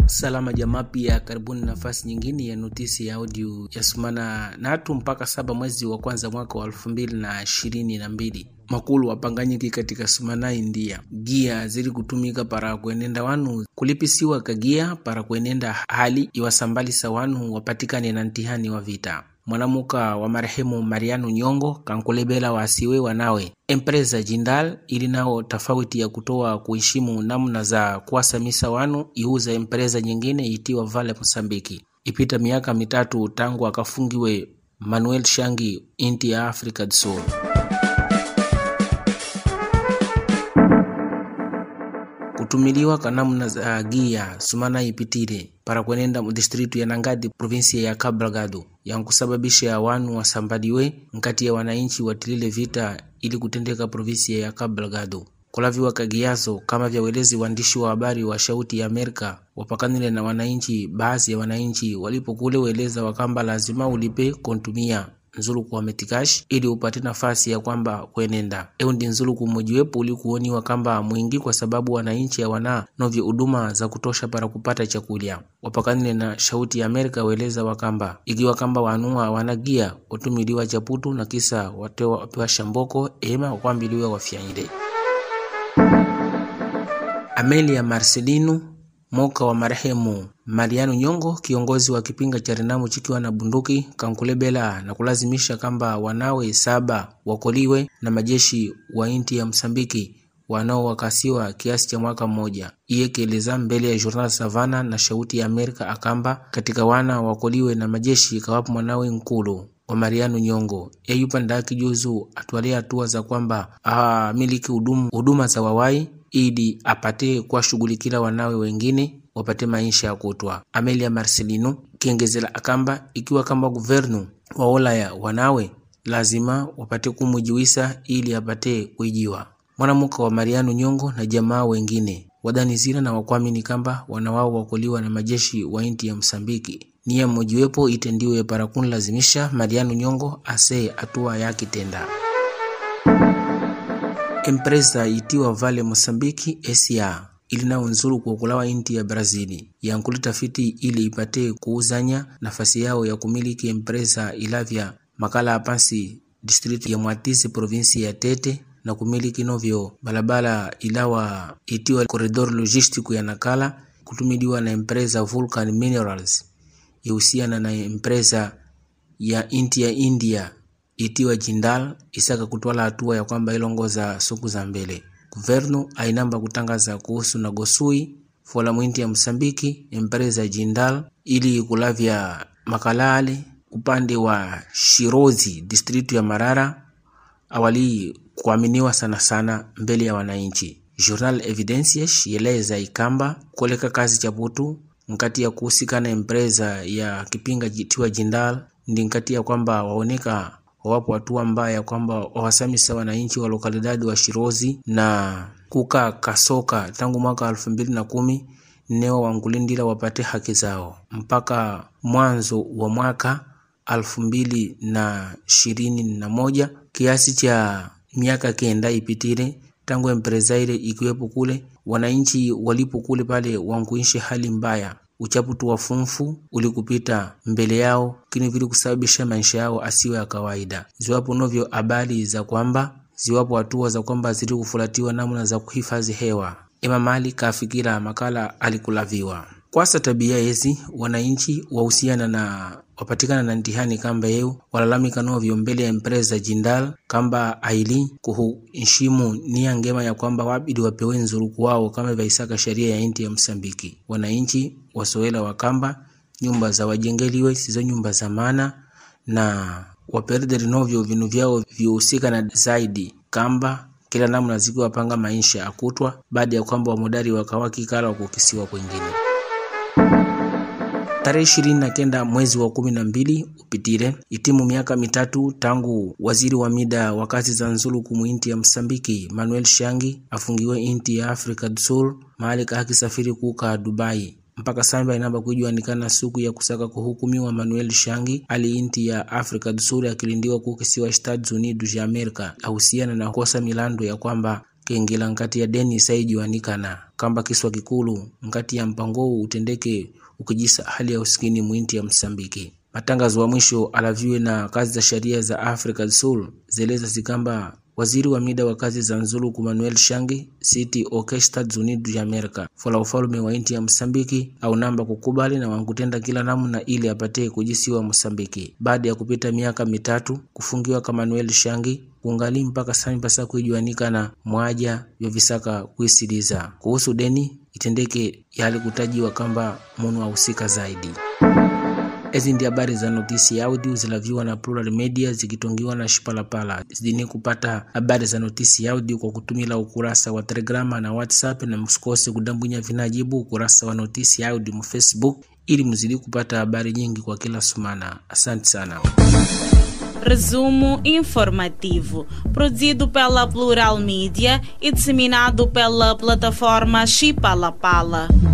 Salama jamaa, pia karibuni nafasi nyingine ya notisi ya audio ya sumana natu mpaka saba mwezi wa kwanza mwaka wa elfu mbili na ishirini na mbili makulu wapanganyiki katika sumana india gia zili kutumika para kuenenda wanu kulipisiwa kagia para kuenenda hali iwasambalisa wanu wapatikane na ntihani wa vita mwanamuka wa marehemu mariano nyongo kankulebela wasiwe wanawe empresa jindal ili nao tofauti ya kutoa kuheshimu namna za kuwasamisa wanu iuza empresa nyingine itiwa vale mosambiki ipita miaka mitatu tangu akafungiwe manuel shangi inti ya africa do sul kutumiliwa ka namna za gia sumana ipitire para kwenenda mudistritu ya nangadi provinsia ya cabo delgado yankusababisha wanu wasambaliwe nkati ya wananchi watilile vita ili kutendeka provinsia ya cabo delgado kulaviwa kagiazo kama vyawelezi waandishi wa habari wa shauti ya amerika wapakanile na wananchi baadhi ya wananchi walipokule weleza wakamba lazima ulipe kontumia nzuluku wa metikash ili upate nafasi ya kwamba kwenenda eu ndi nzuluku mmojiwepo ulikuoniwa kamba mwingi kwa sababu wananchi hawana novyo huduma za kutosha para kupata chakulya wapakanile na shauti ya amerika weleza wakamba ikiwa kamba wanua wanagia watumiliwa chaputu na kisa watewa wapewa shamboko ema wakwambiliwa wafyanyile amelia marcelino moka wa marehemu mariano nyongo kiongozi wa kipinga cha renamu chikiwa na bunduki kankulebela na kulazimisha kamba wanawe saba wakoliwe na majeshi wa inti ya msambiki wanaowakasiwa kiasi cha mwaka mmoja iye kieleza mbele ya journal savana na shauti ya amerika akamba katika wana wakoliwe na majeshi kawapo mwanawe nkulu wa mariano nyongo eyupandaki juzu atwalia hatua za kwamba amiliki huduma za wawai ili apate kuwashughulikila wanawe wengine wapate maisha ya kutwa. Amelia Marcelino kiengezela akamba ikiwa kamba guvernu waolaya wanawe lazima wapate kumujiwisa ili apate kuijiwa. Mwanamuka wa Mariano Nyongo na jamaa wengine wadanizira na wakwamini kamba wanawao wakoliwa na majeshi wa inti ya Msambiki niya mmojiwepo itendiwe para kunlazimisha Mariano Nyongo ase hatua yakitenda empresa itiwa Vale Mosambiki SA ilinao nzuru kuokulawa inti ya Brazili yankuli tafiti ili ipate kuuzanya nafasi yao ya kumiliki empresa ilavya makala apansi district ya Mwatisi provinsi ya Tete na kumiliki novyo balabala ilawa itiwa corredor logistiku ya Nakala kutumiliwa na empresa Vulcan Minerals ihusiana na empresa ya inti ya India itiwa Jindal isaka kutwala hatua ya kwamba ilongoza suku za mbele. Guvernu ainamba kutangaza kuhusu na gosui fola mwinti ya Msambiki empresa Jindal ili kulavya makalale upande wa Shirozi distritu ya Marara awali kuaminiwa sana sana mbele ya wananchi. Journal Evidencias yeleza ikamba koleka kazi chaputu nkati ya kuhusikana empresa ya kipinga jitiwa Jindal ndi nkati ya kwamba waoneka wawapo hatua mbaya kwamba wawasamisa wananchi wa lokalidadi wa Shirozi na kuka kasoka tangu mwaka elfu mbili na kumi neo wangulindila wapate haki zao mpaka mwanzo wa mwaka elfu mbili na ishirini na moja kiasi cha miaka kenda ipitile tangu empresa ile ikiwepo kule wananchi walipo kule pale wankuishi hali mbaya uchaputu wa fumfu ulikupita mbele yao kini vili kusababisha maisha yao asiwe ya kawaida. Ziwapo novyo habari za kwamba ziwapo hatua za kwamba zili kufulatiwa namna za kuhifadhi hewa. Ema mali kafikira makala alikulaviwa kwasa tabia yezi wananchi wahusiana na wapatikana na ntihani kamba yeu walalamika novyo mbele ya empresa Jindal kamba aili kuheshimu nia ngema ya kwamba wabidi wapewe nzuruku wao kama vaisaka sheria ya inti ya Msambiki. Wananchi wasoela wakamba nyumba za wajengeliwe sizo nyumba za maana na waperderi novyo vinu vyao vyohusika na zaidi kamba kila namna zikiwapanga maisha akutwa baada ya kwamba wamodari wakawakikala wakukisiwa kwengine tarehe ishirini na kenda mwezi wa kumi na mbili upitire itimu miaka mitatu tangu waziri wa mida wa kazi za nzuluku muinti ya Msambiki Manuel Shangi afungiwe inti ya Africa do Sul mahali kahakisafiri kuka Dubai mpaka samba inamba kujuanikana siku ya kusaka kuhukumiwa Manuel Shangi ali inti ya Africa do Sul akilindiwa kukisiwa Estados Unidos ya Amerika ahusiana na kosa milando ya kwamba kengela nkati ya deni saijiwanikana kamba kiswa kikulu nkati ya mpango utendeke ukijisa hali ya usikini mwinti ya Msambiki. Matangazo wa mwisho alaviwe na kazi za sheria za Africa do Sul zeleza zikamba waziri wa mida wa kazi za nzuluku Manuel Shangi siti oke Estados Unidos ya Amerika fola ufalume wa inti ya Msambiki au namba kukubali na wankutenda kila namna ili apate kujisiwa Msambiki baada ya kupita miaka mitatu kufungiwa ka Manuel Shangi kungali mpaka sami pasa kuijuanika na mwaja vya visaka kuisiliza kuhusu deni itendeke yali kutajiwa kamba munu ahusika zaidi. Ezi ndi habari za notisi ya audio zilaviwa na Plural Media zikitongiwa na Shipalapala. Zidini kupata habari za notisi ya audio kwa kutumila ukurasa wa Telegrama na WhatsApp, na msikose kudambwinya vinajibu ukurasa wa notisi ya audio mu Facebook ili mzidi kupata habari nyingi kwa kila sumana. Asante sana. Resumo informativo, produzido pela Plural Mídia e disseminado pela plataforma Chipalapala.